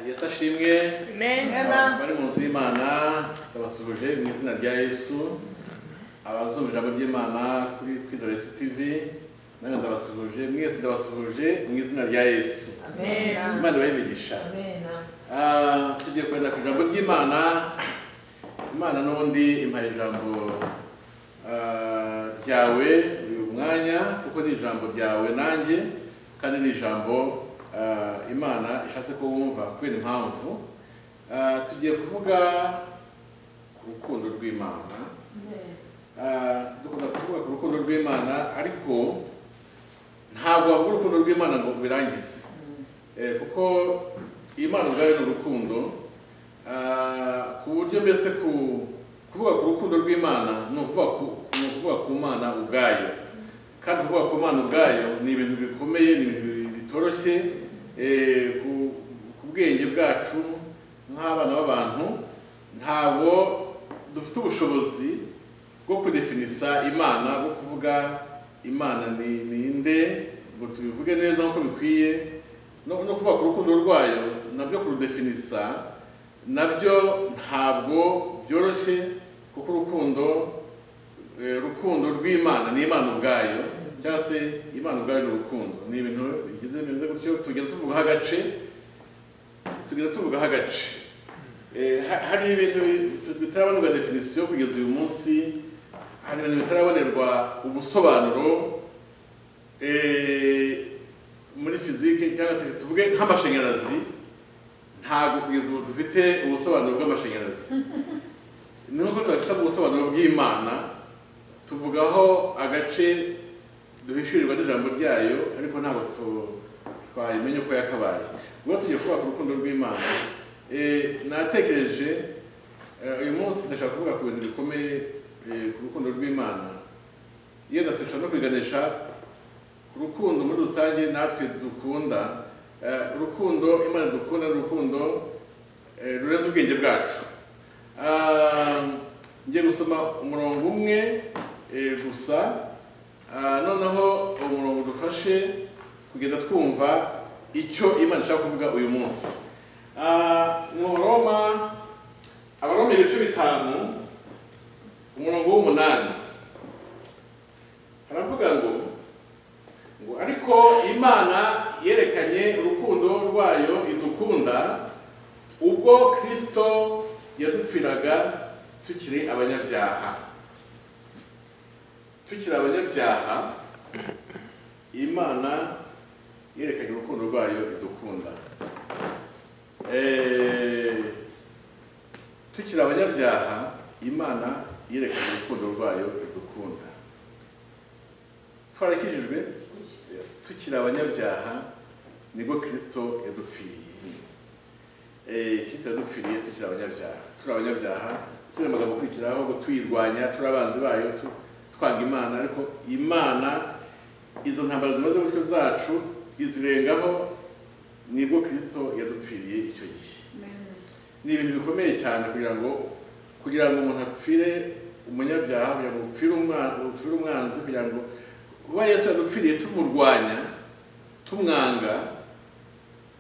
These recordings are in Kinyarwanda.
yesu ashimwe Amen. bari mu nzu y'imana babasuhuje mu izina rya yesu abazumva ijambo ry'imana kuri kwizera yesu tv nange ndabasuhuje mwese ndabasuhuje mu izina rya yesu Amen. imana ibahe imigisha Ah, tugiye kwenda ku ijambo ry'imana imana n'ubundi impaye ijambo ah, ryawe uyu mwanya kuko ni ijambo ryawe nanjye kandi ni ijambo ah, imana ishatse ko wumva kubera impamvu Ah, tugiye kuvuga ku rukundo rw'imana Ah, dukunda kuvuga ku rukundo rw'imana ariko ntabwo wavuga urukundo rw'imana ngo birangize Eh, kuko imana ubwayo ni urukundo Ah, ku buryo mbese ku- kuvuga ku rukundo rw'imana ni ukuvuga ku- ni ukuvuga ku mana ubwayo kandi kuvuga ku mana ubwayo ni ibintu bikomeye ni ibintu bitoroshye eh, ku- ku bwenge bwacu nk'abana b'abantu ntabwo dufite ubushobozi bwo kudefinisa imana bwo kuvuga imana ni ninde ngo tubivuge neza nk'uko bikwiye no no kuvuga ku rukundo rwayo nabyo kurudefinisa nabyo ntabwo byoroshye kuko urukundo eh, urukundo rw'imana ni imana ubwayo cyangwa se imana ubwayo ni urukundo ni ibintu bigize bimeze gutyo tugenda tuvugaho agace tugenda tuvugaho agace Eh, ha- hari ibintu bitarabonerwa definisiyo kugeza uyu munsi hari ibintu bitarabonerwa ubusobanuro eh, muri fizike cyangwa se tuvuge nk'amashanyarazi ntabwo kugeza ubu dufite ubusobanuro bw'amashanyarazi ni nk'uko tudafite ubusobanuro bw'imana tuvugaho agace duhishurirwa n'ijambo ryayo ariko ntabwo tu- twayimenya uko yakabaye ubwo tugiye kuvuga ku rukundo rw'imana Eh, natekereje eh, uyu munsi ndashaka kuvuga ku bintu bikomeye eh, ku rukundo rw'imana yenda dushobora no kubiganisha urukundo muri rusange natwe dukunda eh, urukundo imana dukunda ni urukundo eh, rurenze ubwenge bwacu Ah, ngiye gusoma umurongo umwe eh, gusa Ah, noneho uwo murongo udufashe kugenda twumva icyo imana ishaka kuvuga uyu munsi Ah, mu roma abaroma ibice bitanu umurongo w'umunani haravuga ngo ngo ariko imana yerekanye urukundo rwayo idukunda ubwo kristo yadupfiraga tukiri abanyabyaha tukiri abanyabyaha imana yerekanye urukundo rwayo idukunda Eh, tukiri abanyabyaha imana yerekanye urukundo rwayo idukunda twarakijijwe tukiri abanyabyaha nibwo kirisito yadupfiriye Eh, kirisito yadupfiriye tukiri abanyabyaha turi abanyabyaha si ayo magambo akurikiraho ngo tuyirwanya turi abanzi bayo tu- twanga imana ariko imana izo ntambara zimaze gutyo zacu izirengaho nibwo kirisito yadupfiriye icyo gihe ni ibintu bikomeye cyane kugira ngo kugira ngo umuntu apfire umunyabyaha kugira ngo upfire umwa- upfire umwanzi kugira ngo kuba yesu yadupfiriye tumurwanya tumwanga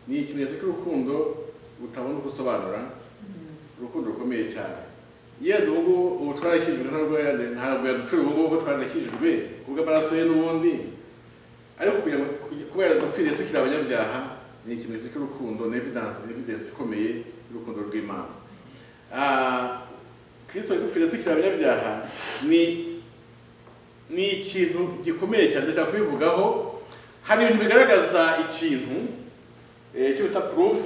ni ikimenyetso cy'urukundo utabona uko usobanura urukundo rukomeye cyane yenda ubu ngubu ubu twarakijijwe ntabwo yade- ntabwo yadupfira ubu ngubu kuko twarakijijwe kubw'amaraso ye n'ubundi ariko kugira ngo kuba yaradupfiriye tukiri abanyabyaha ni ikimenyetso cy'urukundo ni evidence ni evidence ikomeye y'urukundo rw'imana Ah, kristo yadupfiriye tukiri abanyabyaha ni ni ikintu gikomeye cyane ndashaka kubivugaho hari ibintu bigaragaza ikintu eh, icyo bita proof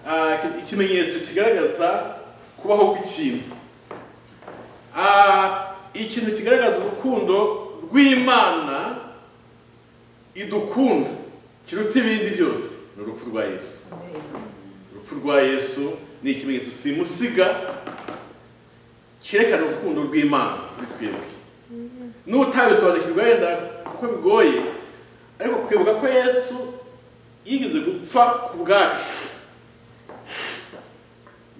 ah, iki- ikimenyetso kigaragaza kubaho kw'ikintu Ah, ikintu kigaragaza urukundo rw'imana idukunda kiruta ibindi byose ni urupfu rwa yesu urupfu rwa yesu ni ikimenyetso simusiga cyerekana urukundo rw'imana kuri twebwe n'utabisobanukirwa yenda kuko bigoye ariko kwibuka ko yesu yigeze gupfa ku bwacu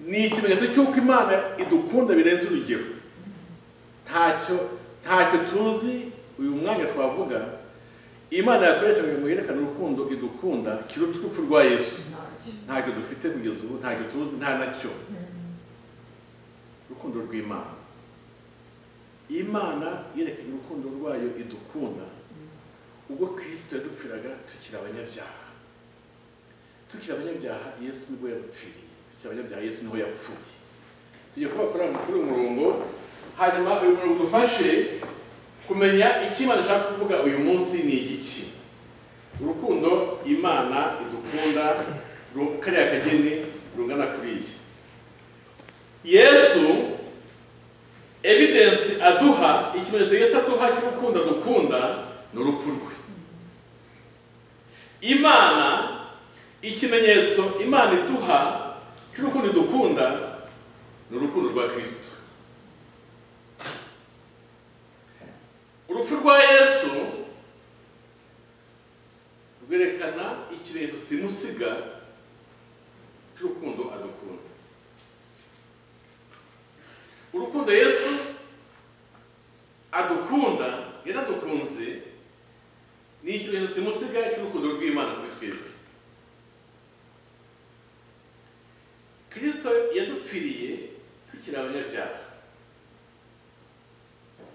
ni ikimenyetso cy'uko imana idukunda birenze urugero ntacyo ntacyo tuzi uyu mwanya twavuga imana yakoresha kugira ngo yerekane urukundo idukunda kiruta urupfu rwa yesu ntacyo dufite kugeza ubu ntacyo tuzi nta nacyo urukundo rw'imana imana yerekanye urukundo rwayo idukunda ubwo kirisito yadupfiraga tukiri abanyabyaha tukiri abanyabyaha yesu nibwo yapfiriye tukiri abanyabyaha yesu niho yapfuye tujya kuba kuri uyu murongo hanyuma uyu murongo udufashe kumenya icyo imana ishaka kuvuga uyu munsi ni igiki urukundo imana idukunda kariya kageni rungana kuri iyi yesu evidensi aduha ikimenyetso yesu aduha cy'urukundo dukunda ni urupfu rwe imana ikimenyetso imana iduha cy'urukundo dukunda ni urukundo rwa kirisito urupfu rwa yesu rwerekana ikimenyetso simusiga cy'urukundo adukunda urukundo yesu adukunda yaradukunze ni ikimenyetso simusiga cy'urukundo rw'imana kuri twebwe kirisito yadupfiriye tukiri abanyabyaha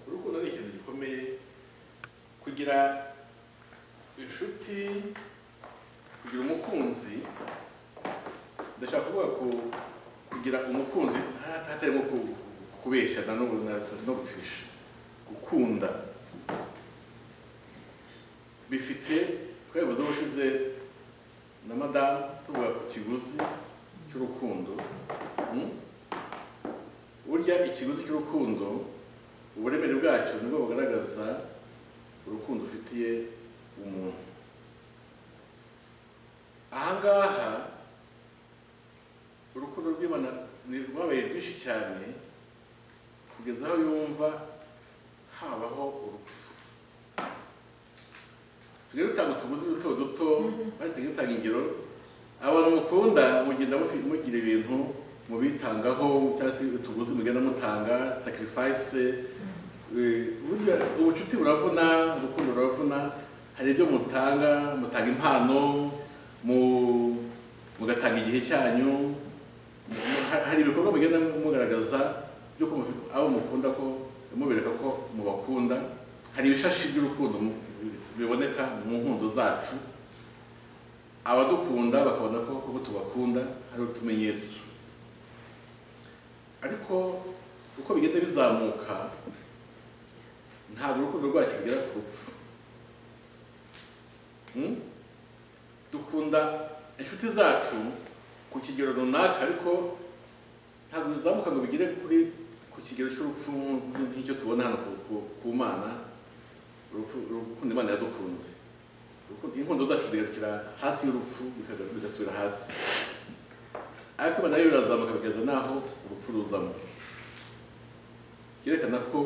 urukundo ni ikintu gikomeye kugira inshuti kugira umukunzi ndashaka kuvuga ko kugira umukunzi hatarimo kubeshya na n'ubu no gutisha gukunda bifite twabivuze ubushize na madamu tuvuga ku kiguzi cy'urukundo burya ikiguzi cy'urukundo uburemere bwacyo nibwo bugaragaza urukundo ufitiye umuntu ahangaha urukundo rw'imana rwabaye rwinshi cyane kugeza aho yumva habaho urupfu tujya dutanga utuguzi duto duto bahita dutanga ingero abantu mukunda mugenda mugira ibintu mubitangaho cyangwa se utuguzi mugenda mutanga sacrifice ubucuti buravuna urukundo ruravuna hari ibyo mutanga mutanga impano mugatanga igihe cyanyu hari ibikorwa mugenda mugaragaza by'uko abo mukunda ko mubereka ko mubakunda hari ibishashi by'urukundo biboneka mu nkundo zacu abadukunda bakabona ko kuko tubakunda hari utumenyetso ariko uko bigenda bizamuka ntabwo urukundo rwacu rugera ku rupfu dukunda inshuti zacu ku kigero runaka ariko ntabwo bizamuka ngo bigere kuri ku kigero cy'urupfu nk'icyo tubona hano ku mana urukundo imana yadukunze inkundo zacu zigarukira hasi y'urupfu bigasubira hasi ariko imana yo birazamuka bigeza n'aho urupfu ruzamo byerekana ko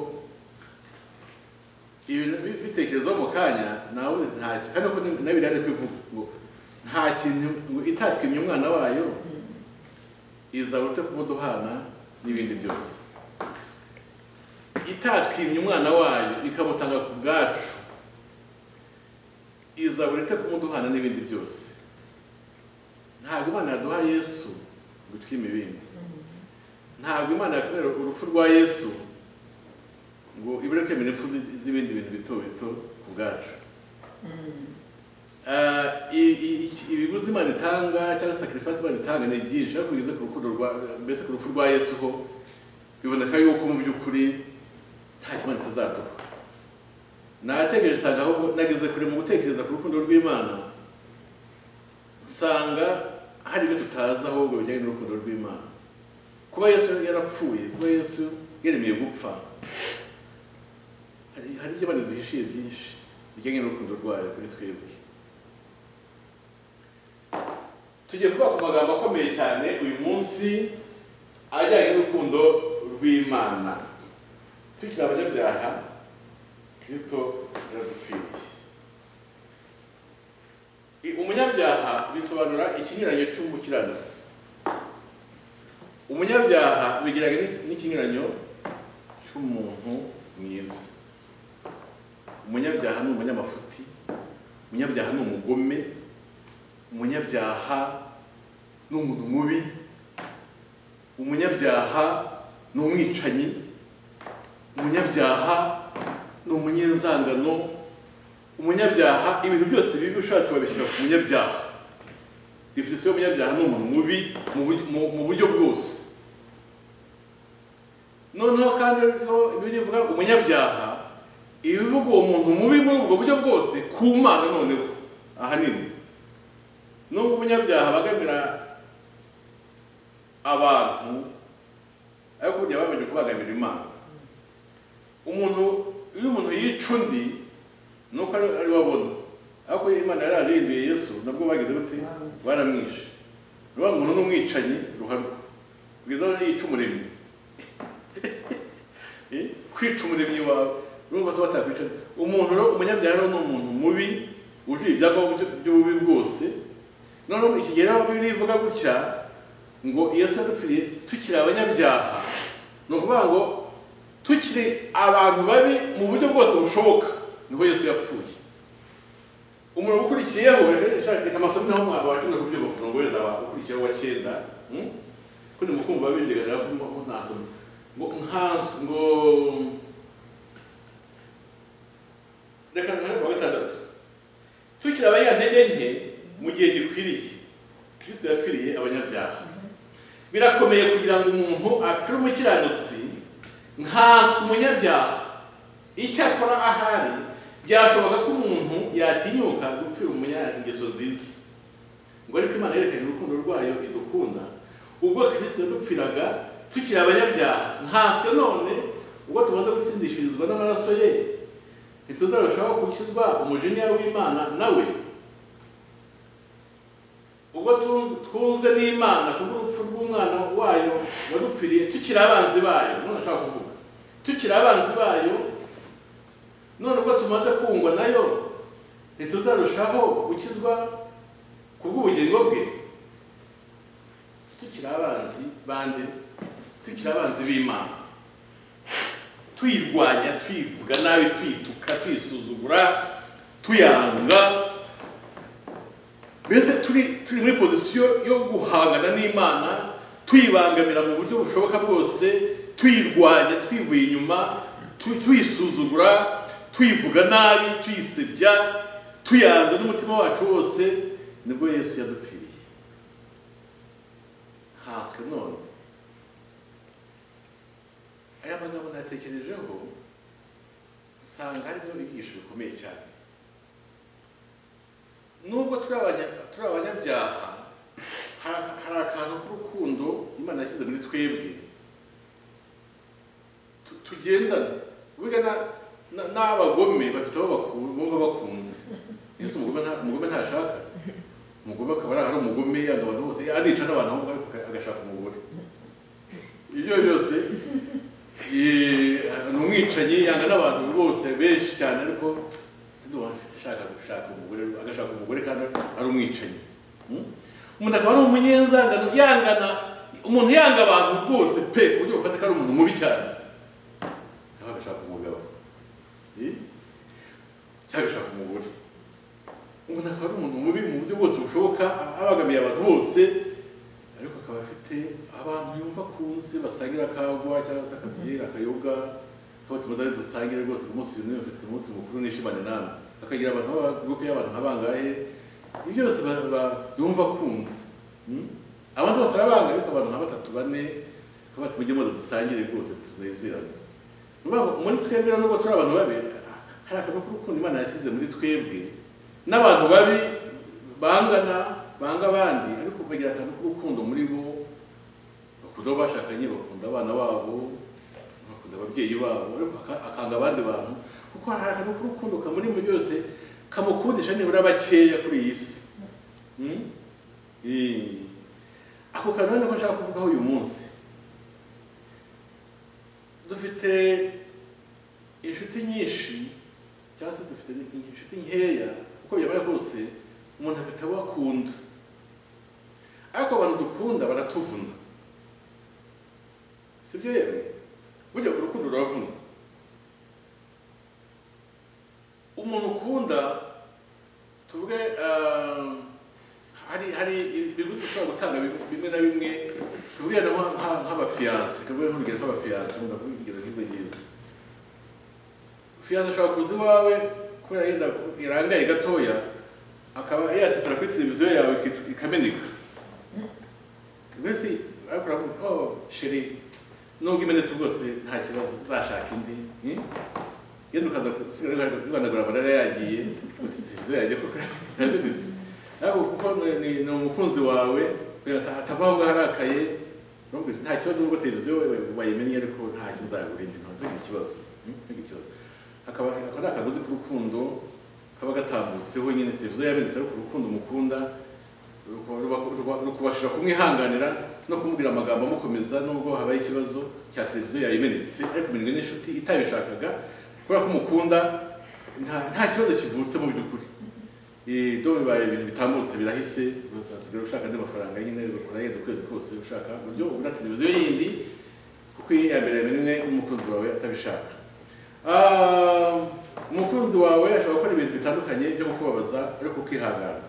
ibintu bitekerezaho mu kanya nawe ntacyo kandi nawe biriya ni kwivuga ngo nta kintu itatwimye umwana wayo izaba urute kumuduhana n'ibindi byose itatwimye umwana wayo ikamutanga ku bwacu izaba urute kumuduhana n'ibindi byose ntabwo imana yaduha yesu ngo itwime ibindi ntabwo imana yakorera urupfu rwa yesu ngo ibure kwemera impfu z'ibindi bintu bito bito ku bwacu ibiguzi imana itanga cyangwa sacrifice imana itanga ni byinshi ariko bigeze ku rukundo rwa mbese ku rupfu rwa yesu ho biboneka yuko mu by'ukuri nta kimana itazaduha nategereje usanga ahubwo nageze kure mu gutekereza ku rukundo rw'imana nsanga hari ibyo tutazi ahubwo bijyanye n'urukundo rw'imana kuba yesu yarapfuye kuba yesu yaremeye gupfa hari ibyo abantu duhishiye byinshi bijyanye n'urukundo rwayo kuri twebwe tugiye kuba ku magambo akomeye cyane uyu munsi ajyanye n'urukundo rw'imana tukiri abanyabyaha kirisito yaradupfiriye umunyabyaha bisobanura ikinyuranyo cy'umukiranutsi umunyabyaha bigiraga n'ikinyuranyo cy'umuntu mwiza umunyabyaha ni umunyamafuti umunyabyaha ni umugome umunyabyaha ni umuntu mubi umunyabyaha ni umwicanyi umunyabyaha ni umunyenzangano umunyabyaha ibintu byose bibi ushatse wabishyira ku munyabyaha definisiyo y'umunyabyaha ni umuntu mubi mu buryo- mu- mu buryo bwose noneho kandi rero ibyo bivuga ngo umunyabyaha ibivuga uwo muntu mubi muri ubwo buryo bwose ku mana noneho ahanini nubwo umunyabyaha bagamira abantu ariko burya bagamije kubagamira imana umuntu iyo umuntu yica undi ni uko ari ari we abona ariko imana yari yararinduye yesu nabwo bagize bati baramwishe ruba umuntu ni umwicanyi ruharwa kugeza aho yica umuremyi Eh, kwica umuremyi wawe urumva se batakwica umuntu rero umunyabyaha rero ni umuntu mubi wujuje ibyangombwa byo- by'ububi bwose noneho iki gihe rero bibiri ivuga gutya ngo yesu yadupfiriye tukiri abanyabyaha ni ukuvuga ngo tukiri abantu babi mu buryo bwose bushoboka niho yesu yapfuye umuntu ukurikiyeho reka reka amasomo naho mwaba wacunda ku byuma kugira ngo wenda wakurikiyeho wa cyenda hmm? ko ndi mu kumva bindegarira ko mo- mo nta somo ngo nkazo ngo reka nkare kuwa gatandatu tukiri abanyantege nke mu gihe gikwiriye kristo yapfiriye abanyabyaha birakomeye kugira ngo umuntu apfire umukiranutsi nkaswe umunyabyaha icyakora ahari byashoboka ko umuntu yatinyuka gupfira umunya ingeso nziza ngo ariko imana yerekanye urukundo rwayo idukunda ubwo kristo yadupfiraga tukiri abanyabyaha nkanswe none ubwo tumaze gutsindishirizwa n'amaraso ye ntituzarushaho gukizwa umujinya w'imana nawe ubwo tu- twunzwe n'imana kubw'urupfu rw'umwana wayo wadupfiriye tukiri abanzi bayo none ashaka kuvuga tukiri abanzi bayo none ubwo tumaze kungwa nayo ntituzarushaho gukizwa kubw'ubugingo bwe tukiri abanzi bande tukiri abanzi b'imana tuyirwanya tuyivuga nabi tuyituka tuyisuzugura tuyanga mbese turi turi muri pozisiyo yo guhangana n'imana tuyibangamira mu buryo bushoboka bwose tuyirwanya twivuye inyuma tu- tuyisuzugura tuyivuga nabi tuyisebya tuyanze n'umutima wacu wose nibwo yesu yadupfiriye nkanswe none aya magambo natekerejeho nsanga harimo ibigisho bikomeye cyane nubwo turi abanya- turi abanyabyaha hari hari akantu k'urukundo imana yashyize muri twebwe tu- tugendana wiga na- na- n'abagome bafite abo baku- bumva bakunze yesu umugome nta- umugome ntashaka umugome akaba ari ari umugome yanga abantu bose anica n'abantu ahubwo ariko aga- agashaka umugore ibyo byose eh, ni umwicanyi yanga n'abantu bose benshi cyane ariko ashaka gushaka umugore agashaka umugore kandi ari umwicanyi Hmm? umuntu akaba ari umunyenzangano yangana umuntu yanga abantu rwose pe ku buryo bufatika ari umuntu mubi cyane nawe agashaka umugabo Eh? cyangwa agashaka umugore umuntu akaba ari umuntu mubi mu buryo bwose bushoboka abagamiye abantu bose ariko akaba afite abantu yumva akunze basangira akagwa cyangwa se akabyira akayoga tuba tumaze ari dusangire rwose ku munsi bimwe bafite umunsi mukuru nishimane nawe akagira abantu baba gurupe y'abantu nka bangahe ibyo byose ba- ba- yumva akunze Hmm? abantu bose arabanga ariko abantu nka batatu bane bati mujye muze dusangire rwose tunezerane Urumva ngo muri twebwe rero nubwo turi abantu babi hari akantu k'urukundo imana yashyize muri twebwe n'abantu babi bangana banga abandi ariko bagira akantu k'urukundo muri bo bakunda abo bashakanye bakunda abana babo bakunda ababyeyi babo ariko aka- akanga abandi bantu kuko hari akantu k'urukundo kamuri mu byose kamukundisha nibura bakeya kuri iyi si Hmm? Eh. ako kantu rero niko nshaka kuvugaho uyu munsi dufite inshuti nyinshi cyangwa se dufite inshuti nkeya uko byabara kose umuntu afite abo akunda ariko abantu dukunda baratuvuna si byo yewe burya ku rukundo ruravuna umuntu ukunda tuvuge ah, hari hari ibiguzi ushobora gutanga bimwe na bimwe tuvuge nk'abafiyanse tuvuge nk'urugero nk'abafiyanse umuntu avuga urugero nk'ibyo ngibyo fiyanse ashobora kuza iwawe kubera yenda irangaye gatoya akaba yasetara kuri televiziyo yawe ikit- ikameneka mbese ariko uravuga oh sheri nubwo imenetse rwose nta kibazo uzashaka indi hmm? yenda ukaza usigaye uganagura amarara yagiye uti televiziyo yanjye koko yamenetse ariko kuko ni- ni ni umukunzi wawe kugira ngo ata- atava aho ngaho arakaye urumva nta kibazo nubwo televiziyo bayimennye ariko nta kintu uzayagura indi ntugire ikibazo hmm? ntugire ikibazo hakaba ako ni akagozi k'urukundo kaba gatambutseho nyine televiziyo yabendetse ariko urukundo mukunda ruku- ruba- ruba- rukubashira kumwihanganira no kumubwira amagambo amukomeza nubwo habaye ikibazo cya televiziyo yayimenetse ariko imirimo n'inshuti itabishakaga kubera ko umukunda nta- nta kibazo kivutse mu by'ukuri Eh, do bibaye ibintu bitambutse birahise uzasigara ushaka andi mafaranga nyine ugakora yenda ukwezi kose ushaka uburyo ubona televiziyo yindi kuko iyi ya mbere rimwe n'umukunzi wawe atabishaka Ah, umukunzi wawe ashobora gukora ibintu bitandukanye byo kukubabaza ariko ukihangana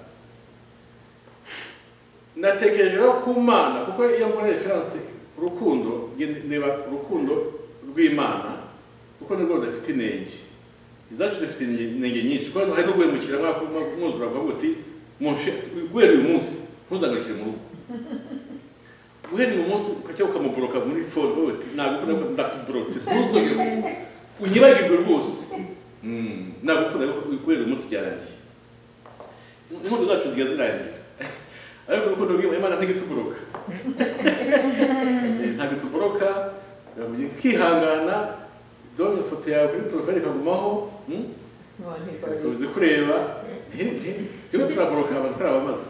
natekereje rero ku mana kuko iyo muri referanse urukundo nge- ndeba urukundo rw'imana kuko nirwo rudafite inenge izacu zifite inenge inenge nyinshi kuko hari no guhemukira mwaka mwuzura bwa buti munshe guhera uyu munsi ntuzangarukire mu rugo guhera uyu munsi ukajya ukamuboroka muri phone uvuga uti nagukunda ko ndakuborotse ntuzongere ku- unyibagirwe rwose Mm, nagukunda ko guhera uyu munsi byarangiye inkundo zacu zijya zirangira ariko urukundo rw'Imana Imana ntigituburoka ntabwo ituboroka ukihangana dore ifoto yawe kuri poroferi ikagumaho mm? Ntibifite. tuzi kureba turimo turaboroka abantu kuri abamaze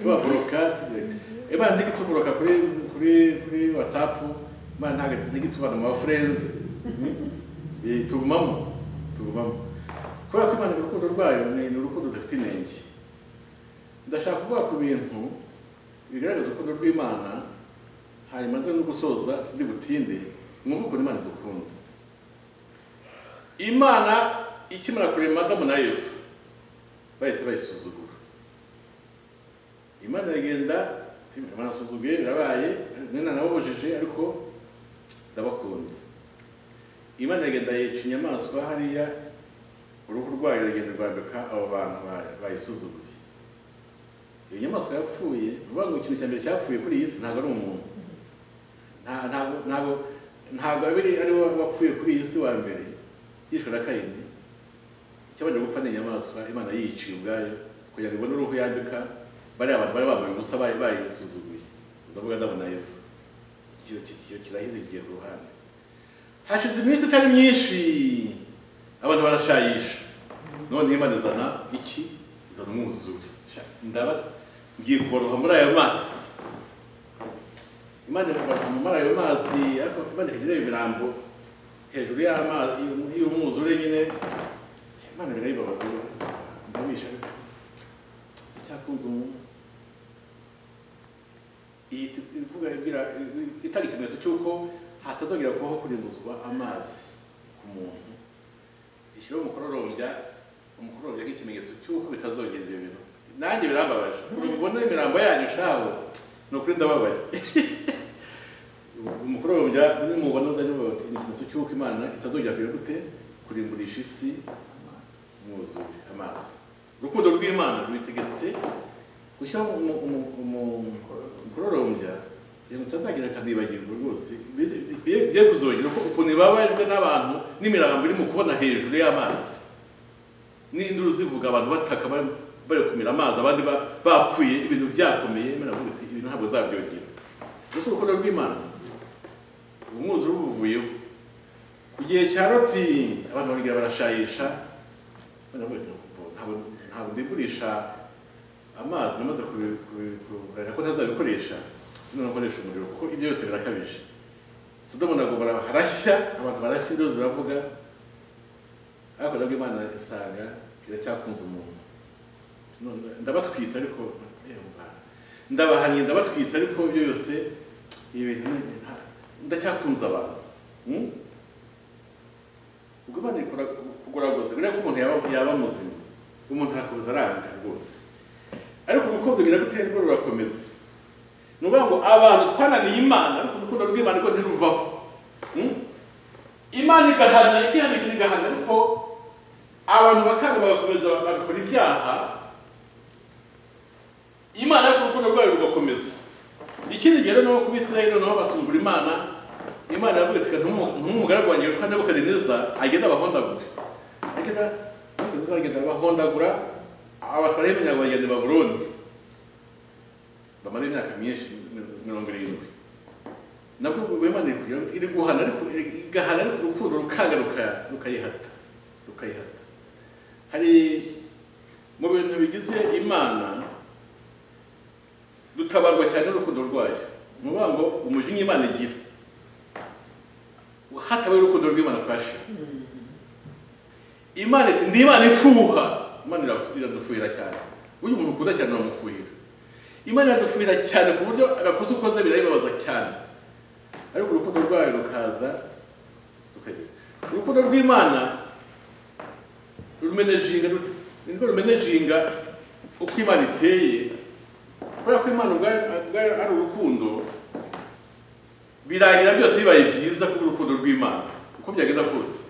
tubaboroka imana ntigituboroka kuri kuri kuri whatsapp imana ntabwo ntigitubana mu bafurenzi tugumamo tugumamo kubera ko imana urukundo rwayo ni ni urukundo rudafite inenge ndashaka kuvuga ku bintu bigaragaza urukundo rw'imana hanyuma nze no gusoza sindi butinde mwumve ukuntu imana idukunda imana ikimara kurema adamu na eva bahise bayisuzugura imana iragenda iti, imana asuzuguye birabaye mwene nababujije ariko ndabakunda imana iragenda yica inyamaswa hariya uruhu rwayo ruragenda rwambika abo bantu ba- bayisuzuguye iyo nyamaswa yapfuye ni ukuvuga ngo ikintu cya mbere cyapfuye kuri iyi si ntabwo ari umuntu Nta- ntabwo ntabwo ntabwo abiri ari we wapfuye kuri iyi si wa mbere yishwe na kayini icyabanje gupfa ni inyamaswa imana yiyiciye ubwayo kugira ngo ibone uruhu yambika bariya abantu bari bambaye ubusa bari bayisuzuguye ndavuga ndabona eva icyo icyo kirahize kigiye ku ruhande hashize iminsi itari myinshi abantu barashayisha none imana izana iki izana umwuzure Sha, ndaba ngiye kuboroha muri ayo mazi imana ikubaka muri ayo mazi ariko imana ikagira ibirambo hejuru y'amazi y'umwuzure nyine imana birayibabaza ndabisha icyakunze umuntu iyi t- ivuga ibwira itanga ikimenyetso cy'uko hatazongera kubaho kurimbuzwa amazi ku muntu ishyiraho umukororombya umukororombya nk'ikimenyetso cy'uko bitazongera ibyo bintu nanjye birambabaje ubona imirambo yanyu shaho ni ukuri ndababaye umukororombya nimubona uzajya mubaza uti ni ikimenyetso cy'uko imana itazongera kugira gute kurimburisha isi mwuzure amazi urukundo rw'imana rubitegetse gushyiraho umu- umu- umu- umukororombya kugira ngo utazagira akanibagirwa rwose Mbese biye- biye kuzongera ko ukuntu ibabajwe n'abantu n'imirambo iri mu kubona hejuru y'amazi n'induru zivuga abantu bataka bari- bari kumira amazi abandi ba- bapfuye ibintu byakomeye imana ivuga iti ibi ntabwo zabyongera gusa urukundo rw'imana umwuzure ubuvuyeho ku gihe cya loti abantu barongera barashayisha baravuga ati ntabwo ntabwo ndigurisha amazi namaze kubi- kubi- kurahira ko ntazabikoresha none nkoresha umuriro kuko ibyo byose birakabije sodomu na gomora harashya abantu barashya induru ziravuga ariko nabwo imana isanga iracyakunze umuntu None ndabatwitse ariko yumva ndabahanye ndabatwitse ariko ibyo byose ibintu ni- nta- ndacyakunze abantu Hmm? ubwo imana ikora kugura rwose buriya ko umuntu yaba yaba muzima umuntu arakomeza aranga rwose ariko urukundo biragutera rwo rurakomeza ni ukuvuga ngo abantu twananiye imana ariko urukundo rw'imana rwo ntiruvaho Hmm? imana igahana igihanika igahana ariko abantu bakanga bagakomeza bagakora ibyaha imana ariko urukundo rwayo rugakomeza ikindi gihe rero kuba israheli noneho basumbura imana imana yavuga ati ntumugaragu wanjye witwa nebukadineza agenda abahondagura agenda nebukadineza agenda abahondagura abatwara iminyago bagenda i baburundi bamara imyaka myinshi mirongo irindwi nabwo wemanire kugira ngo iri guhana ariko igahana ariko urukundo rukaga ruka- rukayihata rukayihata hari mu bintu bigize imana dutabarwa cyane n'urukundo rwayo ni ukuvuga ngo umujinya imana igira hatabaye urukundo rw'imana twashe imana iti ni imana ifuha imana iratu- iradufuhira cyane uyu muntu ukunda cyane uramufuhira imana iradufuhira cyane ku buryo agakosa ukoze birayibabaza cyane ariko urukundo rwayo rukaza rukagira urukundo rw'imana rumenejinga rute? ni rwo rumenejinga uko imana iteye kubera ko imana ubwayo ubwayo ari urukundo birangira byose bibaye byiza kubw'urukundo rw'imana uko byagenda kose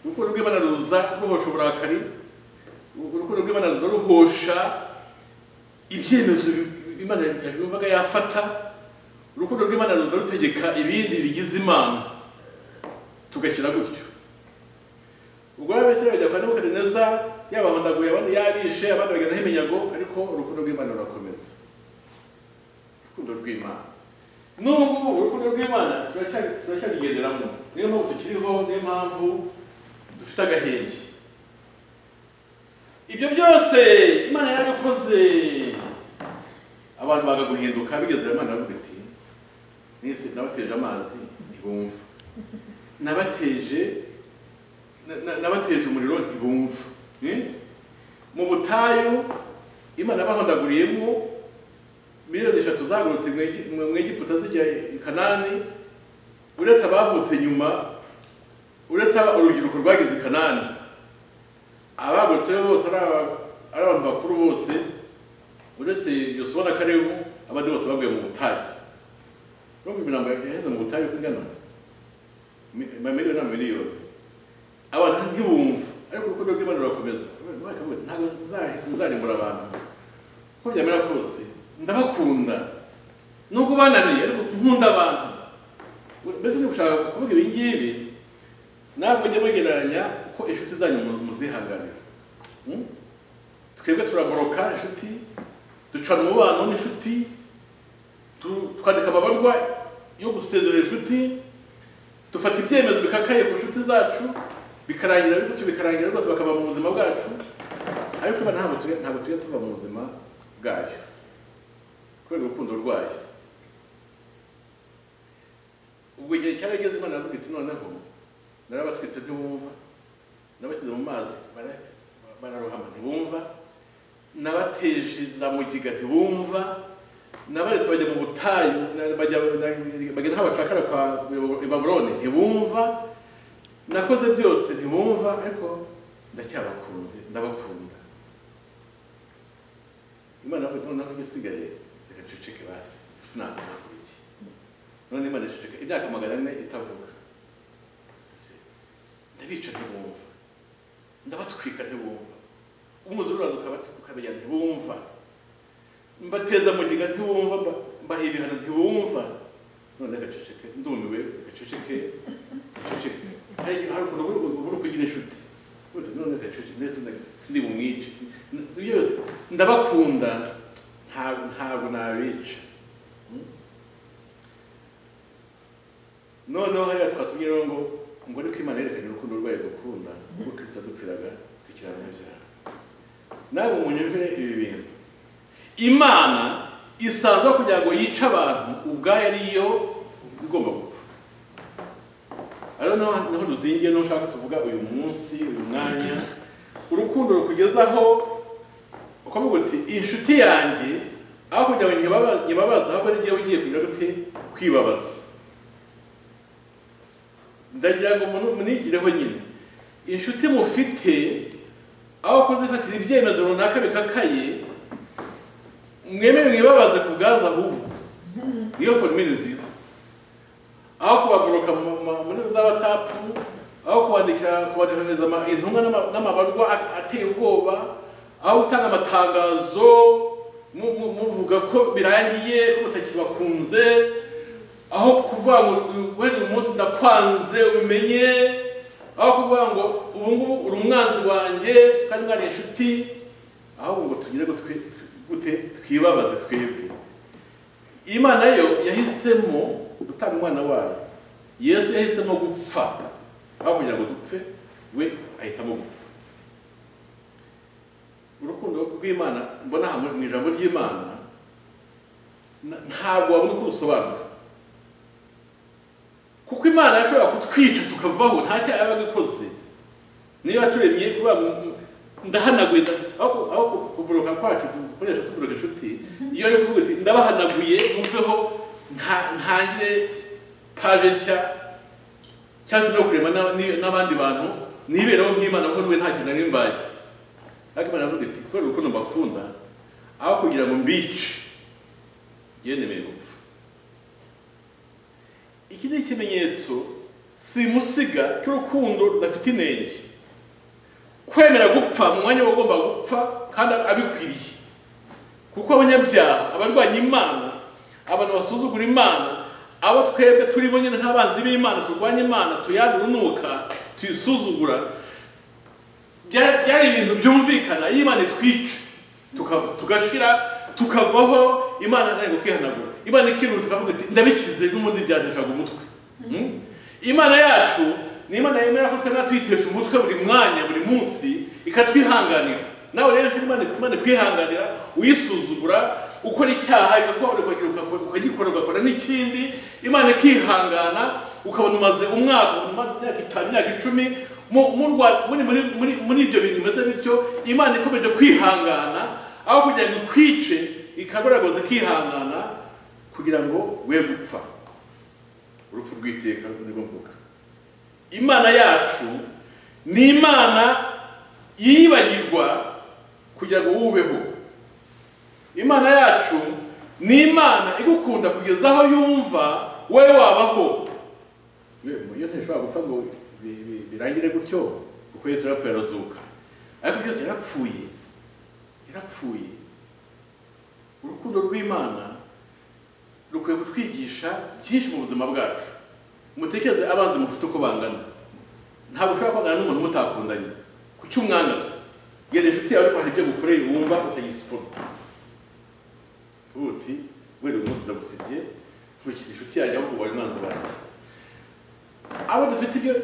urukundo rw'imana ruza ruhosha uburakari urukundo rw'imana ruza ruhosha ibyemezo imana yumvaga yafata urukundo rw'imana ruza rutegeka ibindi bigize imana tugakira gutyo ubwo ababeshyi bajya kwa nebukadineza yabahondaguye abandi yabishe abandi baganaho iminyago ariko urukundo rw'imana rurakomeza urukundo rw'imana n'ubu ngubu urukundo rw'imana turacya- turacyabigenderamo niyo mpamvu tukiriho niyo mpamvu dufite agahenge ibyo byose imana yarabikoze abantu bagaguhinduka bigeze imana baravuga iti mwese nabateje amazi ntibumva nabateje na- na- nabateje umuriro ntibumva Eh? mu butayu imana bahondaguriyemo miliyoni eshatu zagurutse mu Egi- mu mu egiputa zijya i kanani uretse abavutse nyuma uretse aba- urubyiruko rwageze i kanani abagutse bose ari aba- ari abantu bakuru bose uretse yosuwa na kalebu abandi bose baguye mu butayu urumva imirambo yaheze mu butayu uko ingana Mi- amamiliyoni n'amamiliyoni abantu ntibumva ariko urukundo rw'imana rurakomeza Imana ikavuga iti, ntabwo nza- nzarimbura abantu uko byamera kose ndabakunda nubwo bananiye ariko nkunda abantu mbese ntibushaka kuvuga ibi ngibi ntabwo njya mwegeranya ko inshuti zanyu mu- muzihanganira Hmm? twebwe turagoroka inshuti ducana umubano n'inshuti tu- twandika amabarwa yo gusezerera inshuti dufata ibyemezo bikakaye ku nshuti zacu bikarangira bityo bikarangira rwose bakava mu buzima bwacu ariko iba ntabwo tujya ntabwo tujya tuva mu buzima bwayo kubera urukundo rwayo ubwo igihe cyarageze imana iravuga iti noneho narabatwitse ntibumva nabashyize mu mazi bara- bararohama ntibumva nabateje za mugiga ntibumva nabaretse bajya mu butayu na- bajya na- bagenda aho bacakara kwa i babuloni ntibumva nakoze byose ntibumva ariko ndacyabakunze ndabakunda imana yavuga iti noneho igisigaye reka nceceke basi sinakora iki none imana iceceka imyaka magana ane itavuga ndabica ntibumva ndabatwika ntibumva umwuzure uraza ukabati- ukabajya ntibumva mbateza mugiga ntibumva mba- mbaha ibihano ntibumva none gaceceke ndumiwe gaceceke gaceceke hari igihe- hari ukuntu uba uri- uba uri kugira inshuti Uti, none gaceceke mbese nda- sindi bumwice N- ibyo byose ndabakunda ntabwo ntabwo nabica Hmm? noneho hariya twasubye rero ngo ngo ariko imana yerekanye urukundo rwayo dukunda ubwo kristo yadupfiraga tukiranabyara nawe munyumvire ibi bintu imana isanzwe kugira ngo yice abantu ubwayo ariyo igomba gupfa ariyo naho naho ruzingiye niho ushaka tuvuga uyu munsi uyu mwanya urukundo rukugezaho ukavuga uti inshuti yanjye aho kugira ngo nyibaba- nyibabaze ahubwo ari njyewe ugiye kugira gute kwibabaza ndagira ngo muntu munigireho nyine inshuti mufite aho kuzifatira ibyemezo runaka bikakaye mwemere mwibabaze ku bwazo ahubwo niyo forumire nziza aho kubagoroka mu- mu- muri za watsapu aho kubandikira kubandikiza ama- intumwa n'ama- n'amabarwa a- ateye ubwoba aho gutanga amatangazo mu- mu- muvuga ko birangiye ko mutakibakunze aho kuvuga ngo guhera uyu munsi ndakwanze umenye aho kuvuga ngo ubu ngubu uri umwanzi wanjye kandi mwari inshuti ahubwo ngo tugire ngo twi- gute twibabaze twebwe imana yo yahisemo gutanga umwana wayo yesu yahisemo gupfa aho kugira ngo dupfe we ahitamo gupfa urukundo rw'imana mbona aha mu ijambo ry'imana na- ntabwo wabona uko rusobanura kuko imana yashobora kutwica tukavaho nta cyaha yabaga ikoze niba turemye kuba ndahanaguye nda- aho ku- aho ku- kuboroka kwacu dukoresha tuboroka inshuti iyo yo kuvuga uti ndabahanaguye muveho nta- ntangire paje nshya cyangwa se no kurema n'a- n'i- n'abandi bantu niberaho nk'imana kuko rwe ntacyo nari mbaye ariko imana iravuga iti kubera urukundo mbakunda aho kugira ngo mbice yenemeye gupfa iki ni ikimenyetso simusiga cy'urukundo rudafite inenge kwemera gupfa mu mwanya wagomba gupfa kandi abikwiriye kuko abanyabyaha abarwanya imana abantu basuzugura imana abo twebwe turi bonyine nk'abanzi b'imana turwanya imana tuyandura unuka tuyisuzugura bya- byari ibintu byumvikana iyo imana itwica tuka- tugashira tukavaho imana ntabwo kwihanagura imana ikirunze ikavuga iti ndabikize n'ubundi byaneshaga umutwe Hmm? imana yacu ni imana yemera ko twemera twitesha umutwe buri mwanya buri munsi ikatwihanganira nawe rero nshuti imana imana ikwihanganira uyisuzugura ukora icyaha ikakubabarira ukagikora ugakora n'ikindi imana ikihangana ukabona umaze umwaka umaze imyaka itanu imyaka icumi mu- mu Rwa- muri- muri- muri- muri ibyo bintu bimeze bityo imana ikomeje kwihangana aho kugira ngo ikwice ikagaragaza ikihangana kugira ngo we gupfa urupfu rw'iteka nibwo mvuga imana yacu ni imana yibagirwa kugira ngo wubeho imana yacu ni imana igukunda kugeza aho yumva wowe wabaho iyo ntishobora gupfa ngo bi- bi- birangire gutyo kuko yesu yarapfuye arazuka ariko byose yarapfuye yarapfuye urukundo rw'imana rukwiye kutwigisha byinshi mu buzima bwacu mutekereze abanzi mufite uko bangana ntabwo ushobora kwangana n'umuntu mutakundanye ku cy'umwangaza genda inshuti yawe ariko hari ibyo gukoreye wumva utayisupota uti wenda uyu munsi ndagusigiye nkurikije inshuti yanjye ahubwo ubaye umwanzi wanjye abo dufite ibyo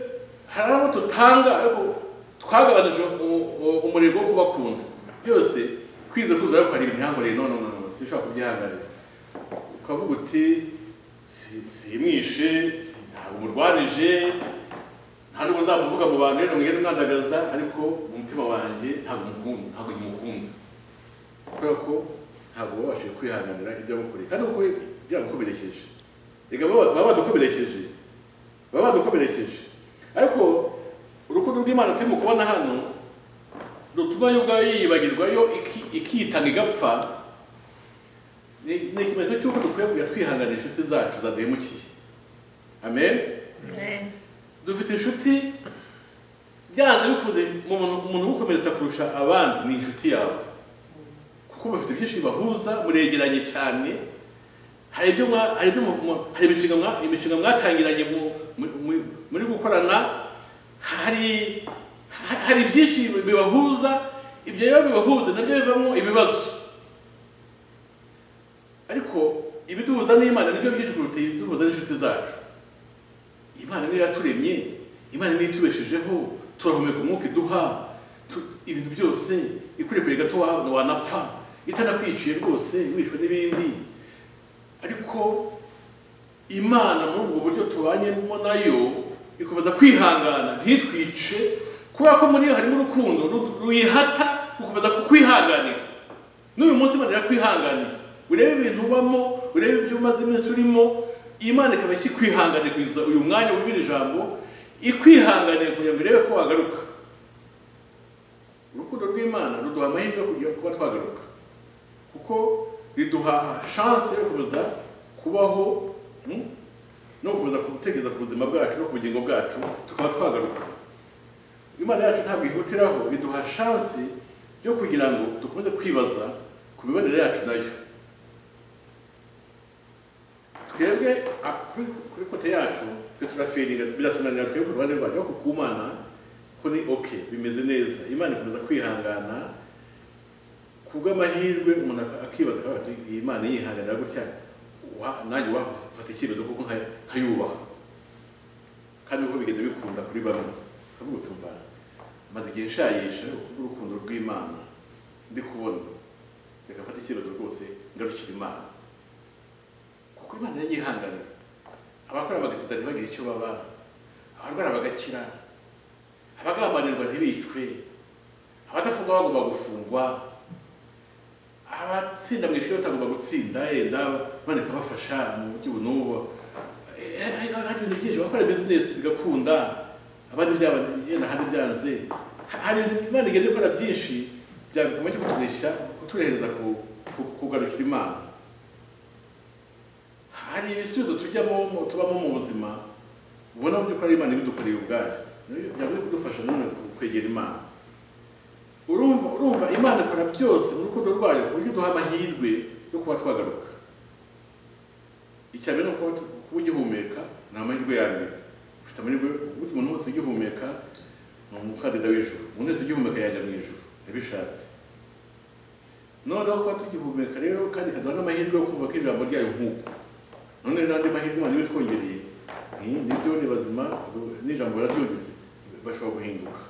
hari abo dutanga ariko twagabanije u- u- umurego wo kubakunda byose kwize kuza ariko hari ibinyankoreye no no no no, sinshobora kubyihanganira ukavuga uti "Si- simwishe si- ntabwo umurwanije nta nubwo nzamuvuga mu bantu rero mwene mwandagaza ariko mu mutima wanjye ntabwo mukunda ntabwo mukunda kubera ko ntabwo babashije kwihanganira ibyo bakoreye kandi kuko byagukomerekeje reka baba baba badukomerekeje baba badukomerekeje ariko urukundo rw'imana turimo kubona hano rutuma yo ubwayo yiyibagirwa yo iki- ikitana igapfa ni ni ikimenyetso cy'uko dukwiye kujya twihanganira inshuti zacu zaduhemukiye amen dufite inshuti byanze bikunze mu muntu umuntu ugukomeretsa kurusha abandi ni inshuti yawe kuko bafite byinshi bibahuza muregeranye cyane hari ibyo mwa- hari ibyo mu- mu- hari imishinga mwa- imishinga mwatangiranye mu- mu- mu- muri gukorana hari ha- hari byinshi bibahuza ibyo rero bibahuza nabyo bivamo ibibazo ariko ibiduhuza n'imana nibyo byinshi kuruta ibiduhuza n'inshuti zacu imana niyo yaturemye imana niyo itubeshejeho turahumeka umwuka iduha tu- ibintu byose ikurekuye gato wa- wanapfa itanakwiciye rwose wishwe n'ibindi ariko imana muri ubwo buryo tubanyemo nayo ikomeza kwihangana ntitwice kubera ko muri yo harimo urukundo ru- ruyihata gukomeza kukwihanganira n'uyu munsi imana irakwihanganiye urebe ibintu ubamo urebe ibyo umaze iminsi urimo imana ikaba ikikwihanganiye kugeza uyu mwanya wumvira ijambo ikwihanganiye kugira ngo irebe ko wagaruka urukundo rw'imana ruduha amahirwe yo kugira kuba twagaruka kuko biduha shanse yo kuza kubaho mm, no kuza gutekereza ku buzima bwacu no ku bugingo bwacu tukaba twagaruka imana yacu ntabwo ihutiraho biduha shanse yo kugira ngo dukomeze kwibaza ku mibanire yacu nayo twebwe a- kuri kuri kote yacu twe turafiringa biratunanira twebwe ku ruhande rwacu ariko ku mana ko ni oke bimeze neza imana ikomeza kwihangana kubw'amahirwe umuntu ak- akibaza akavuga ati iyi mana yihanganira gutya wa- nanjye wafata icyemezo kuko nka- nkayubaha kandi uko bigenda bikunda kuri bamwe kavuga uti mva maze igihe nshayisha kubw'urukundo rw'imana ndi kubona reka mfate icyemezo rwose ngarukira imana kuko imana yanyihanganira abakora bagasida ntibagire icyo baba abarwara bagakira abagambanirwa ntibicwe abadafungwa bagomba gufungwa abatsinda mu ishuri batagomba gutsinda yenda bandika bafasha mu buryo n'ubu hari ibintu byinshi bakora bizinesi zigakunda abandi byaba yenda ahandi byanze hari ibintu imana igenda ikora byinshi byagomba cyo kutunisha kuturehereza ku- ku- kugarukira imana hari ibisubizo tujyamo mu- tubamo mu buzima ubona mu by'ukuri imana ibidukoreye ubwayo Nayo byaba biri kudufasha nanone ku- kwegera imana urumva urumva imana ikora byose mu rukundo rwayo ku buryo duha amahirwe yo kuba twagaruka icya mbere ni ukuba tu- kuba ugihumeka ni amahirwe ya mbere ufite amahirwe ubundi umuntu wese ugihumeka ni umukandida w'ijuru umuntu wese ugihumeka yajya mu ijuru yabishatse noneho kuba tugihumeka rero kandi ikaduha n'amahirwe yo kumva ko ijambo ryayo nk'uko none n'andi mahirwe abantu bitwongereye ni- nibyo ni bazima n'ijambo bararyumvise bashobora guhinduka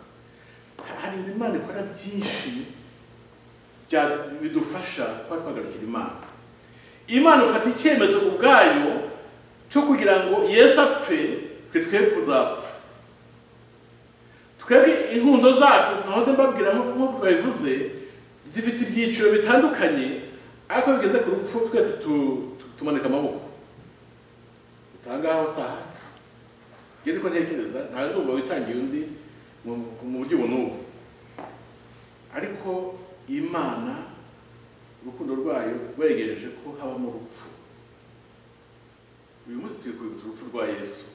hari ibintu imana ikora byinshi bya- bidufasha kuba twagarukira imana imana ifata icyemezo ubwayo cyo kugira ngo yesu apfe twe twe kuzapfa twebwe inkundo zacu nahoze mbabwira nk- nk'uko twabivuze zifite ibyiciro bitandukanye ariko iyo bigeze ku rupfu twese tu- tu- tumanika amaboko utangaho saha ngewe niko ntekereza ntawe ndumva witangiye undi mu mu buryo ubu n'ubu ariko imana urukundo rwayo rwegereje ko habamo urupfu uyu munsi turi kwibutsa urupfu rwa yesu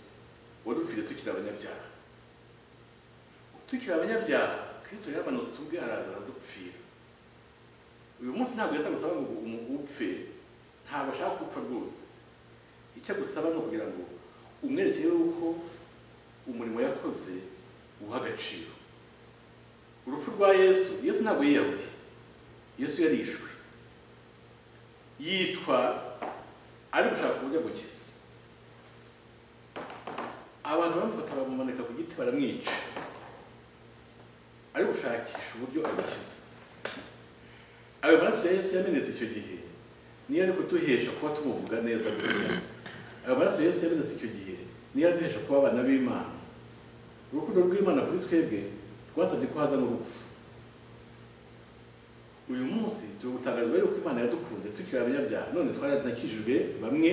wadupfire tukiri abanyabyaha tukiri abanyabyaha kristo yaramanutse ubwe araza aradupfira uyu munsi ntabwo yasa gusaba ngo umuntu upfe ntabwo ashaka gupfa rwose icyo agusaba ni ukugira ngo umwerekere yuko umurimo yakoze uha agaciro urupfu rwa yesu yesu ntabwo yiyahuye yesu yarishwe yicwa ari gushaka uburyo agukiza abantu bamufata bamumanika ku giti baramwica ari gushakisha uburyo agukiza ayo maraso ya yesu yamenetse icyo gihe niyo ari kuduhesha kuba tumuvuga neza gutya ayo maraso yesu yamenetse icyo gihe niyo aduhesha kuba abana b'imana urukundo rw'imana kuri twebwe rwasabye ko hazamo urupfu uyu munsi turi gutangarizwa yuko imana yadukunze tukiri abanyabyaha none twaranakijijwe bamwe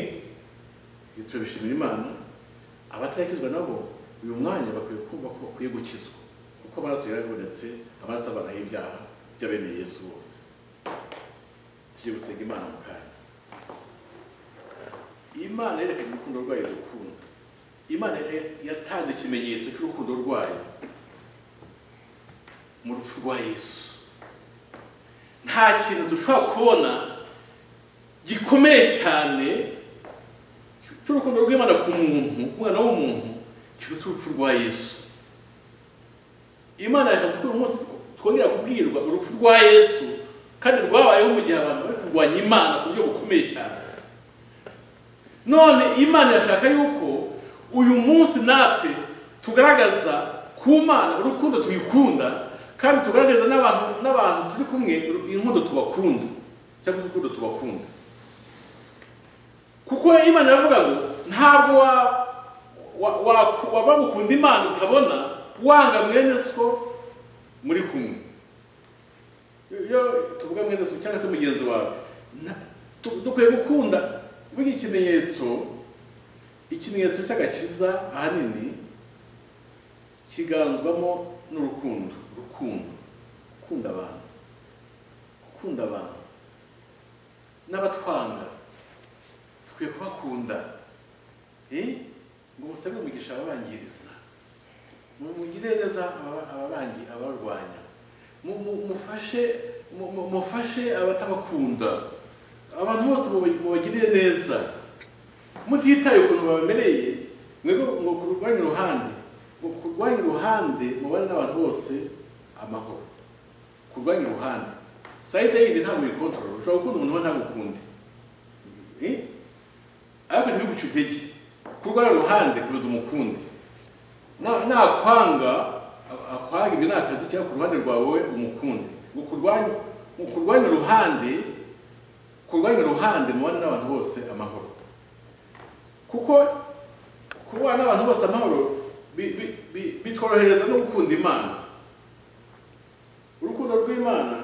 turabishimira imana abatarakizwa nabo uyu mwanya bakwiye kumva ko bakwiye gukizwa kuko amaraso yarabonetse amaraso abanaho ibyaha by'abemeye yesu bose tujye gusenga imana mu kanya imana yerekanye urukundo rwayo dukunda imana ya- yatanze ikimenyetso cy'urukundo rwayo mu rupfu rwa yesu nta kintu dushobora kubona gikomeye cyane cy'urukundo rw'imana ku muntu ku mwana w'umuntu kiruta urupfu rwa yesu imana yakaze ko uyu munsi twongera kubwirwa urupfu rwa yesu kandi rwabayeho mu gihe abantu bari kurwanya imana ku buryo bukomeye cyane none imana irashaka yuko uyu munsi natwe tugaragaza ku mana urukundo tuyikunda kandi tugaragaza n'abantu n'abantu turi kumwe inkundo tubakunda cyangwa urukundo tubakunda kuko imana iravuga ngo ntabwo wa- wa- wa- wava gukunda imana utabona wanga mwene so muri kumwe iyo tuvuga mwene so cyangwa se mugenzi wawe na- tu- dukwiye gukunda buri ikimenyetso ikimenyetso cy'agakiza ahanini kiganzwamo n'urukundo urukundo gukunda abantu gukunda abantu n'abatwanga dukwiye kubakunda ngo musabe umugisha ababangiriza mugire neza ababangi abarwanya mufashe mufashe abatabakunda abantu bose mubagirire neza mutitaye ukuntu babamereye ngo kurwanya uruhande ngo kurwanya uruhande mubane n'abantu bose amahoro kurwanya uruhande sayide yindi ntabwo uyikontorora ushobora gukunda umuntu we ntagukunde ariko ntibiguce intege kurwanya uruhande kuruza umukundi nakwanga akwanga ibyo ni akazi cyangwa ku ruhande rwawe wowe umukunde ngo kurwanya uruhande kurwanya uruhande mubane n'abantu bose amahoro kuko kubana n'abantu bose amahoro bitworohereza no gukunda imana urukundo rw'imana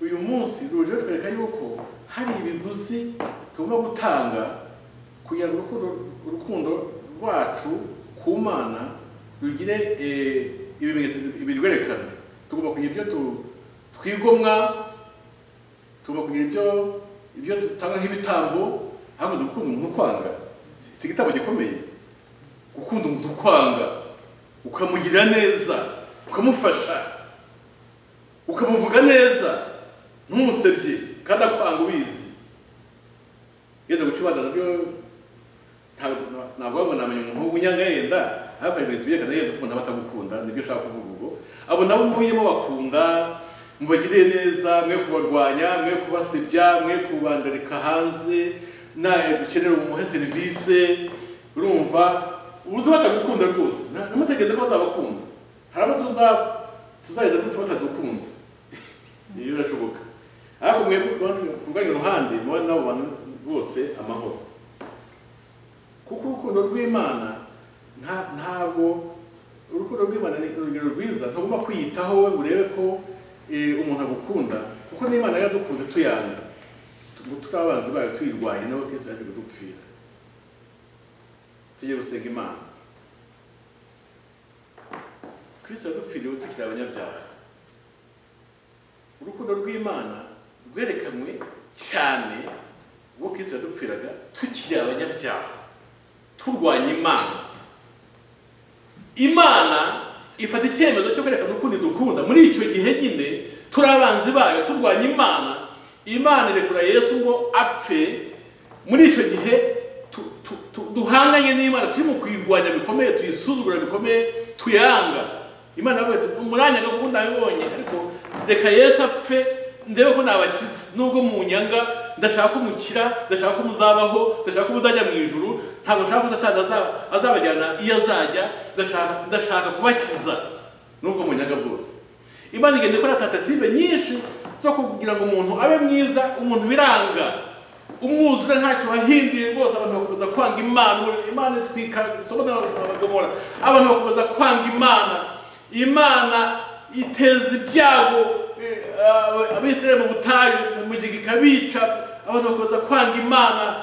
uyu munsi ruje rutwereka yuko hari ibiguzi tugomba gutanga kugira ngo urukundo rwacu ku mana rugire ibimenyetso birwerekana tugomba kugira ibyo twigomwa tugomba kugira ibyo ibyo dutanga nk'ibitambo habuze gukunda umuntu ukwanga si igitambo gikomeye gukunda umuntu ukwanga ukamugirira neza ukamufasha ukamuvuga neza ntumusebye kandi akwanga ubizi yenda guca ibanza nabyo ntabwo wabona namenya umuntu w'umunyanga yenda ariko hari ibimenyetso byerekana yenda ukuntu aba atagukunda nibyo ushaka kuvuga ubwo abo nabo mubuyemo bakunda mubagirire neza mwe kubarwanya mwe kubasebya mwe kubandarika hanze nta dukenera umuhe serivisi urumva uzi batagukunda rwose namutekereza ko bazabakunda hari abo tuzagenda dufata dukunze iyo birashoboka ariko mwe kurwanya uruhande muba n'abo bantu bose amahoro kuko urukundo rw'imana ntabwo urukundo rw'imana ni urugero rwiza ntugomba kwiyitaho we urebe ko umuntu agukunda kuko n'imana yaradukunze tuyanga turi abanzi bayo tuyirwanya nawe kenshi yaje kudupfira tujye gusenga imana kirisito yadupfiriye tukiri abanyabyaha urukundo rw'imana rwerekanwe cyane ubwo kirisito yadupfiraga tukiri abanyabyaha turwanya imana imana ifata icyemezo cyo kwerekana ukundi dukunda muri icyo gihe nyine turi abanzi bayo turwanya imana imana irekura yesu ngo apfe muri icyo gihe duhanganye n'imana turimo kuyirwanya bikomeye tuyisuzugura bikomeye tuyanga imana yavuga ati umuranyanga kuko ndabibonye ariko reka yesu apfe ndebe ko nabakiza nubwo munyanga ndashaka ko mukira ndashaka ko muzabaho ndashaka ko muzajya mu ijuru ntabwo nshaka ko satani azabajyana iyo azajya ndashaka kubakiza nubwo munyanga bwose imana igenda ikora tatative nyinshi zo kugira ngo umuntu abe mwiza umuntu biranga umwuzure ntacyo wahinduye rwose abantu bakomeza kwanga imana imana itwika isomo n'abagomora abantu bakomeza kwanga imana imana iteza ibyago abisirayeli mu butayu mu mugega ikabica abantu bakomeza kwanga imana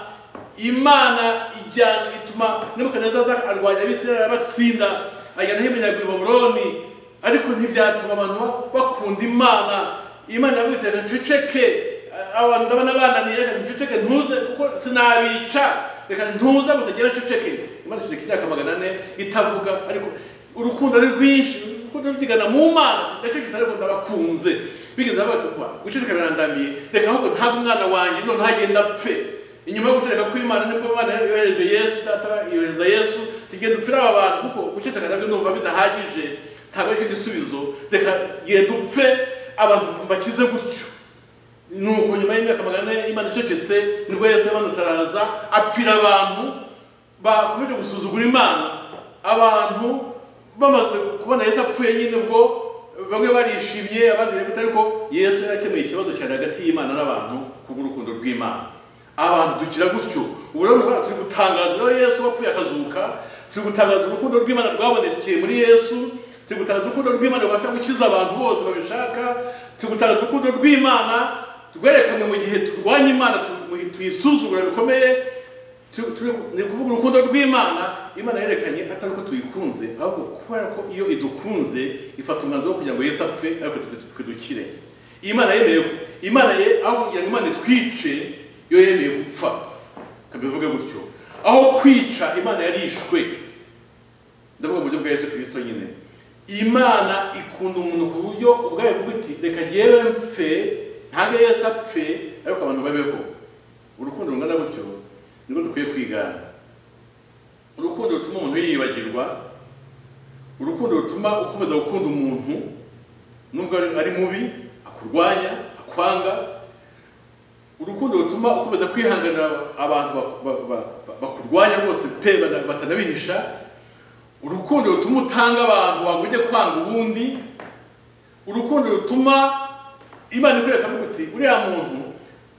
imana ijyana ituma nebukadinezar arwanya abisirayeli abatsinda ajyana iminyago i baburoni ariko ntibyatuma abantu bakunda imana imana yavuga iti reka nceceke abantu ndabona bananiye reka nceceke ntuze kuko sinabica reka ntuze gusa ngera nceceke imana iceceke imyaka magana ane itavuga ariko urukundo ari rwinshi urukundo rubyigana mu mana ndacecetse ariko ndabakunze bigeze batukwa guceceka birandamiye reka ahubwo ntabwo umwana wanjye none ntagenda apfe inyuma yo guceceka kw'imana nibwo imana yohereje yesu data yohereza yesu tugenda upfira aba bantu kuko guceceka nabyo numva bidahagije ntabwo aricyo gisubizo reka genda upfe abantu bakize gutyo nuko nyuma y'imyaka magana ane imana icecetse nibwo yesu yamanutse araza apfira abantu bakomeje gusuzugura imana abantu bamaze kubona yesu apfuye nyine ubwo bamwe barishimye abandi bari bitari ko yesu yarakemuye ikibazo cyane hagati y'imana n'abantu kubw'urukundo rw'imana abantu dukira gutyo ubu rero ntabwo turi gutangaza rero yesu wapfuye akazuka turi gutangaza urukundo rw'imana rwabonekeye muri yesu turi gutangaza urukundo rw'imana rubasha gukiza abantu bose babishaka turi gutangaza urukundo rw'imana rwerekanwe mu gihe turwanya imana tuyisuzugura bikomeye ni ukuvuga urukundo rw'imana imana yerekanye atari uko tuyikunze ahubwo kubera ko iyo idukunze ifata umwanzuro wo kugira ngo yesu apfe ariko twe dukire imana yemeye imana ye aho kugira ngo imana itwice yo yemeye gupfa kabivuge gutyo aho kwica imana yarishwe ndavuga mu buryo bwa yesu kirisito nyine imana ikunda umuntu ku buryo ubwayo ivuga iti reka ngewe mfe ntabwo yesu apfe ariko abantu babeho urukundo rungana gutyo nibwo dukwiye kwigana urukundo rutuma umuntu yibagirwa urukundo rutuma ukomeza gukunda umuntu nubwo ari mubi akurwanya akwanga urukundo rutuma ukomeza kwihanganira abantu bakurwanya rwose pe batanabihisha urukundo rutuma utanga abantu waba ujya kwanga ubundi urukundo rutuma imana ikwereka uti uriya muntu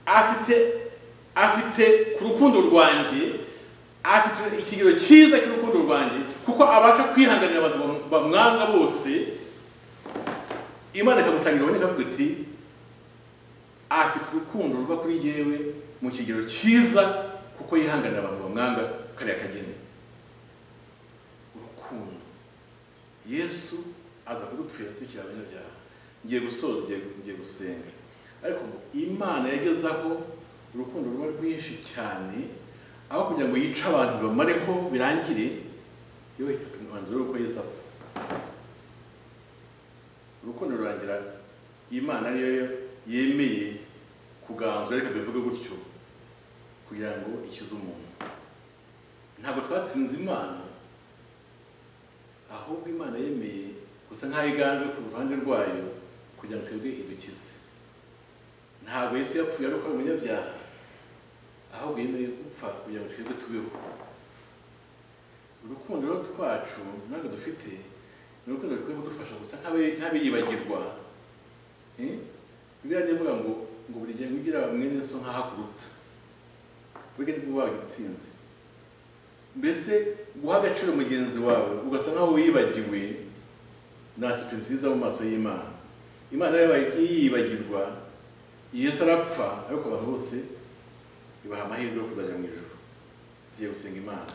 afite afite ku rukundo rwanjye afite ikigero cyiza cy'urukundo rwanjye kuko abasha kwihanganira abantu bamwanga bose imana ikamutangira aboneka avuga iti afite urukundo ruva kuri yewe mu kigero cyiza kuko yihanganira abantu bamwanga kariya kageni urukundo yesu aza kudupfira tukiri abanyabyaha ngiye gusoza ngiye gusenga ariko imana yageze aho urukundo ruba rwinshi cyane aho kugira ngo yice abantu bamare ko birangire yewe ifata umwanzuro w'uko yesu apfa urukundo rurangira imana ariyo yemeye kuganzwa reka bivuge gutyo kugira ngo ikize umuntu ntabwo twatsinze imana ahubwo imana yemeye gusa nk'aho iganje ku ruhande rwayo kugira ngo twebwe idukize ntabwo yesu yapfuye ari uko ari umunyabyaha ahubwo yemereye gupfa kugira ngo twebwe tubeho urukundo twacu ntabwo dufite ni urukundo rukwiye kudufasha gusa nk'abiyibagirwa bibiliya ivuga ngo ngo buri gihe ugira mwene so nk'aho akuruta buriya nibwo waba itsinze mbese guha agaciro mugenzi wawe ugasa nk'aho wibagiwe na sipe nziza mu maso y'imana imana yabaye yibagirwa yesu arapfa ariko abantu bose ibaha amahirwe yo kuzajya mu ijoro tugiye gusenga imana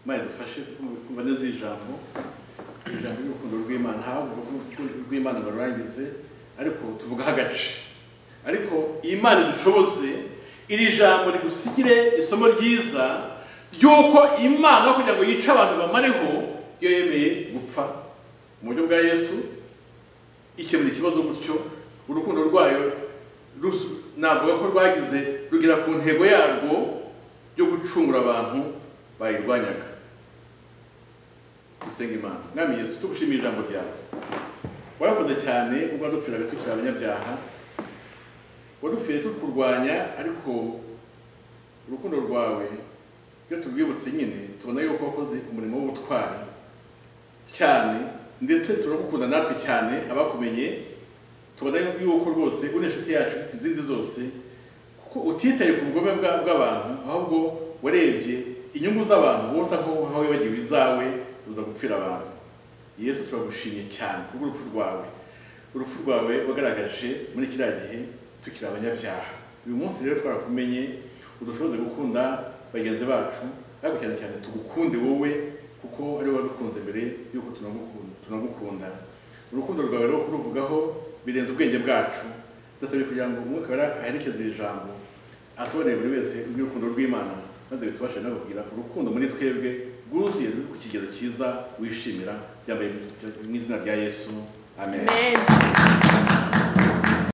imana idufashe kumva neza iri jambo iri jambo ry'urukundo rw'imana haba urukundo rw'imana barurangize ariko tuvugaho agace ariko imana idushoboze iri jambo rigusigire isomo ryiza ry'uko imana kugira ngo yice abantu bamareho iyo yemeye gupfa mu buryo bwa yesu ikemura ikibazo gutyo urukundo rwayo navuga ko rwagize rugera ku ntego yarwo yo gucungura abantu bayirwanyaga dusenga imana mwami yesu tugushimira ijambo ryawe warakoze cyane ubwo wadupfiraga tukiri abanyabyaha wadupfiriye tukurwanya ariko urukundo rwawe iyo turwibutse nyine tubona yuko wakoze umurimo w'ubutwari cyane ndetse turagukunda natwe cyane abakumenye tubona yuko rwose uri inshuti yacu izindi zose kuko utitaye ku bugome bw'abantu ahubwo warebye inyungu z'abantu wose aho wibagiwe izawe uza gupfira abantu yesu turagushimye cyane kubw'urupfu rwawe urupfu rwawe wagaragaje muri kiriya gihe tukiri abanyabyaha uyu munsi rero twarakumenye udushoboze gukunda bagenzi bacu ariko cyane cyane tugukunde wowe kuko ari wowe wadukunze mbere y'uko tunagukunda urukundo rwawe rwo kuruvugaho birenze ubwenge bwacu ndasabye kugira ngo umwuka wera aherekeze iri jambo asobanurire buri wese iby'urukundo rw'imana maze bitubashe no kugira urukundo muri twebwe bwuzuye ku kigero cyiza wishimira byambaye mu izina rya yesu amen